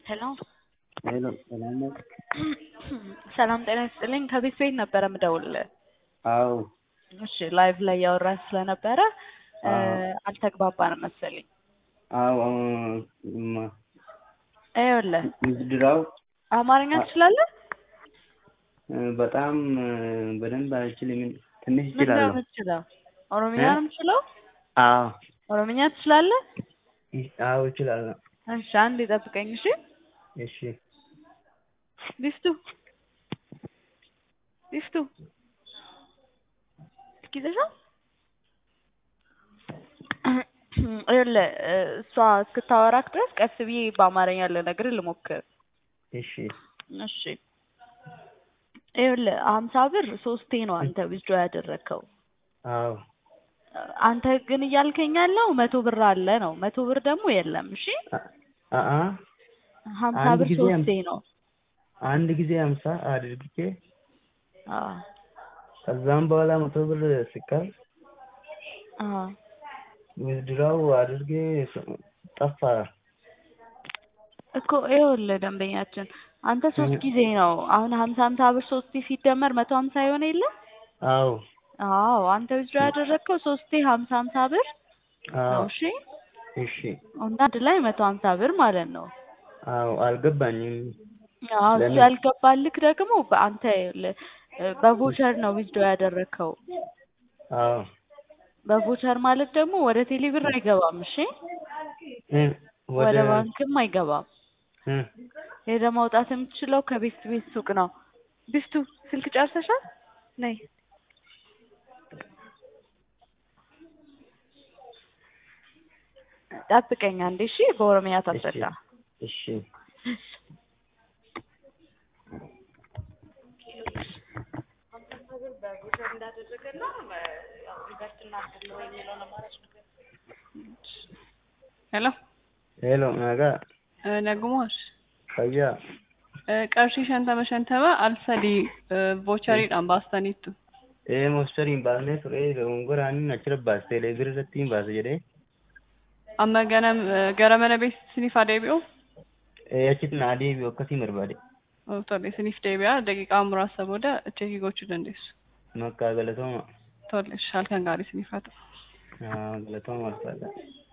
ሄሎ ሄሎ ሰላም ነው? ሰላም ጤና ይስጥልኝ። ከቤት ቤት ነበረ ምደውልልህ። አዎ እሺ ላይቭ ላይ ያወራን ስለነበረ እ አዎ። አልተግባባንም መሰለኝ። አዎ ማ- ይኸውልህ ምዝድራው አማርኛ ትችላለህ? እ በጣም እ በደንብ አልችልም። ትንሽ ምንድን ነው እችላለሁ። የምትችለው? ኦሮምኛ እ? ነው የምትችለው? አዎ ኦሮምኛ ትችላለህ? ይ- አዎ እችላለሁ። እሺ አንዴ ጠብቀኝ እሺ። እሺ ቢፍቱ ቢፍቱ እስኪ ይዘሻል? ይኸውልህ እ እሷ እስክታወራክ ድረስ ቀስ ብዬ በአማርኛ ልነግርህ ልሞክር። እሺ እሺ ይኸውልህ ሀምሳ ብር ሶስቴ ነው አንተ ዊዝድሮ ያደረግከው። አዎ አንተ ግን እያልከኝ ያለው መቶ ብር አለ ነው። መቶ ብር ደግሞ የለም። እሺ አ- አአ ሀምሳ አንድ ብር ጊዜ ሶስቴ ነው። አንድ ጊዜ ሀምሳ አድርጌ አዎ ከዛም በኋላ መቶ ብር ሲቀር አዎ ምዝድራው አድርጌ ስ- ጠፋ። እኮ ይኸውልህ ደንበኛችን አንተ ሶስት እ- ጊዜ ነው አሁን ሀምሳ ሀምሳ ብር ሶስቴ ሲደመር መቶ ሀምሳ የሆነ የለ አዎ አዎ አንተ ዊዝድሮ ያደረግከው ሶስቴ ሀምሳ ሀምሳ ብር ነው። አዎ እሺ እሺ እና አንድ ላይ መቶ ሀምሳ ብር ማለት ነው። አዎ አልገባኝም። አዎ እሱ ለምን? ያልገባልክ ደግሞ በአንተ ይኸውልህ እ በቮቸር ነው ዊዝድሮ ያደረግከው። አዎ በቮቸር ማለት ደግሞ ወደ ቴሌ ብር አይገባም። እሺ እ ወደ ወደ ባንክም አይገባም። እ ሄደህ ማውጣት የምትችለው ከቤት ቤት ሱቅ ነው። ቢፍቱ ስልክ ጨርሰሻል? ነይ ጠብቀኝ አንዴ እሺ። በኦሮሚያ እሺ ታስረዳ። እሺ Hello. ሄሎ naga Eh, Nagumosh. fayyaa Eh, qarshii shantama shantama al sadii eh, vochariidhaan baastaniittu. ee moostariin baasnee ture dogongoraan achirra baaste leebira irratti hin baase jedhee Amma ganam eh, gara mana beeksisiniif adeebi'u. ee achitti naa deebi'u akkasiin barbaade Oh, Tole isiniif deebi'a daqiiqaa muraasa booda cheekii gochuu dandeessu. makkaa galatooma Tole halkan gaarii isiniif haa ta'u. haa galatooma alfaadha